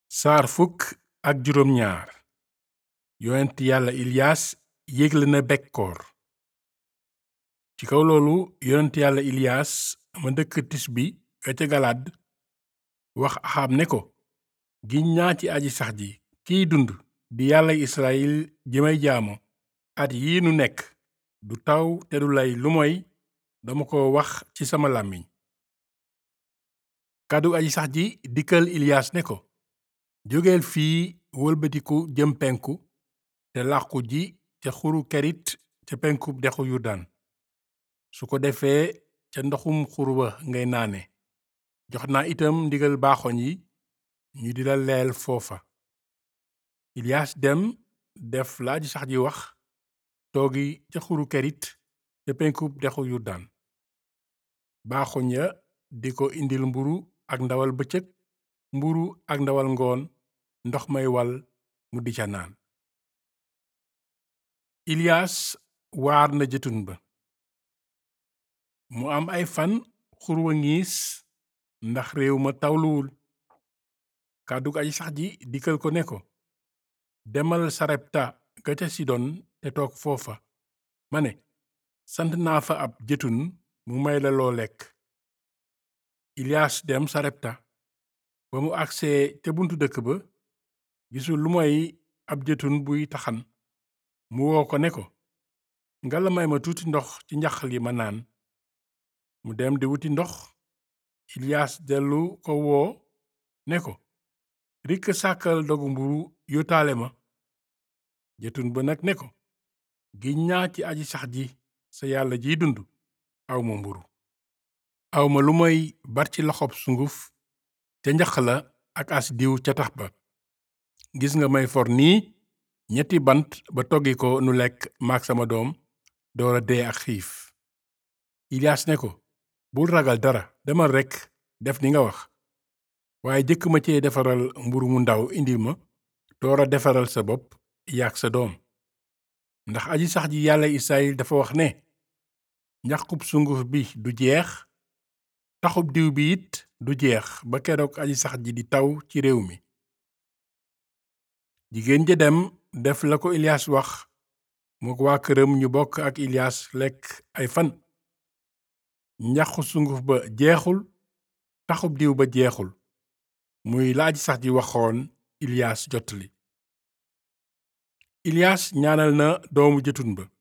saar fukk ak juróom ñaar yonent yàlla iliyaas yégle na bekkoor ci kaw loolu yonent yàlla iliyaas ma dëkk tisbi ga ca galaad wax axaab ne ko giñ naa ci aji sax ji kiy dund di yàlla israyil ji may jaamu at yii nu nekk du taw te du lay lu moy dama ko wax ci sama làmmiñ kàddu aji sax ji dikkal iliyaas ne ko jógeel fii wëlbatiku jëm penku te làqu ji ca xuru kerit ca penkub dexu yurdaan su ko defee ca ndoxum xur wa ngay naane jox naa itam ndigal baaxoñ yi ñu di la leel foofa iliyaas dem def la aji sax ji wax toogi ca xuru kerit ca penkub dexu yurdaan baaxoñ ya di ko indil mburu ak ndawal bëccëg mburu ak ndawal ngoon ndox may wal mu di ca naan iliyaas waar na jëtun ba mu am ay fan xurwa ngiis ndax réew ma tawluwul kàddug aji sax ji dikkal ko ne ko demal sarepta ga ca sidon te toog foofa ma ne sant naa fa ab jëtun mu may la loo lekk iliyaas dem sarepta ba mu agsee ca buntu dëkk ba gisul lu moy ab jëtun buy taxan mu woo ko ne ko nga la may ma tuuti ndox ci njax li ma naan mu dem di wuti ndox iliyaas dellu ko woo ne ko rikk sàkkal dogu mburu yotaale ma jëtun ba nag ne ko giñ naa ci aji sax ji sa yàlla jiy dund awma mburu awma lu moy bar ci loxob sunguf ca njax la ak as diw ca tax ba gis nga may for nii ñetti bant ba toggi ko nu lekk maak sama doom doora dee ak xiif iliyaas ne ko bul ragal dara demal rekk def ni nga wax waaye jëkk ma cee defaral mburu mu ndaw indil ma doora defaral sa bopp yaak sa doom ndax aji sax ji yàlla israyil dafa wax ne njaqub sunguf bi du jeex taxub diw bi it du jeex ba keroog aji sax ji di taw ci réew mi jigéen ja dem def la ko iliyaas wax mook waa këram ñu bokk ak iliyaas lekk ay fan njaqu sunguf ba jeexul taxub diw ba jeexul muy la aji sax ji waxoon iliyaas jottali iliyaas ñaanal na doomu jëtun ba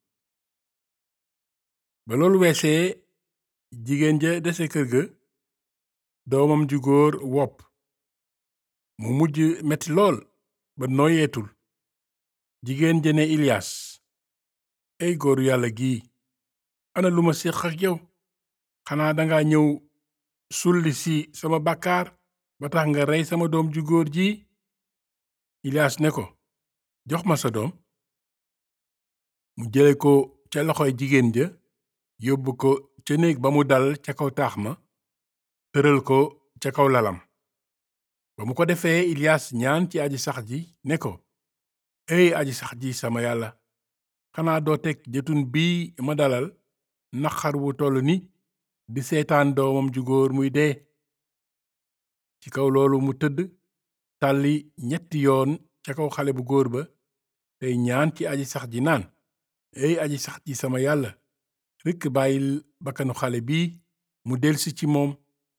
ba loolu weesee jigéen ja dese kër ga doomam ju góor wopp mu mujj metti lool ba nooyeetul jigéen ja ne iliyaas ey góoru yàlla gii ana lu ma séq ak yow xanaa danga ñëw sulli si sama bàkkaar ba tax nga rey sama doom ju góor ji iliyaas ne ko jox ma sa doom mu jële ko ca loxoy jigéen ja yóbbu ko ca néeg ba mu dal ca kaw taax ma tëral ko ca kaw lalam ba mu ko defee iliyaas ñaan ci aji sax ji ne ko ey aji sax ji sama yàlla xanaa doo teg jëtun bii ma dalal naqar wu toll ni di seetaan doomam ju góor muy dee ci kaw loolu mu tëdd tàlli ñetti yoon ca kaw xale bu góor ba tey ñaan ci aji sax ji naan ey aji sax ji sama yàlla rekk bàyyil bakkanu xale bii mu delsi ci moom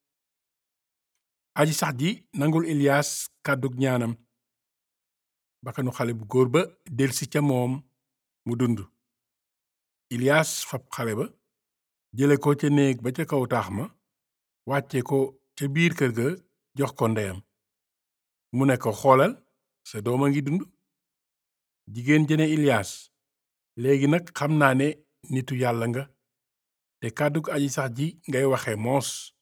aji sax ji nangul iliyaas kàddug ñaanam bakkanu xale bu góor ba delsi ca moom mu dund iliyaas fab xale ba jële ko ca néeg ba ca kaw taax ma wàcce ko ca biir kër ga jox ko ndeyam mu ne ko xoolal sa doom a ngi dund jigéen jëne iliyaas léegi nag xam naa ne nitu yàlla nga te kàddug aji sax ji ngay waxe moos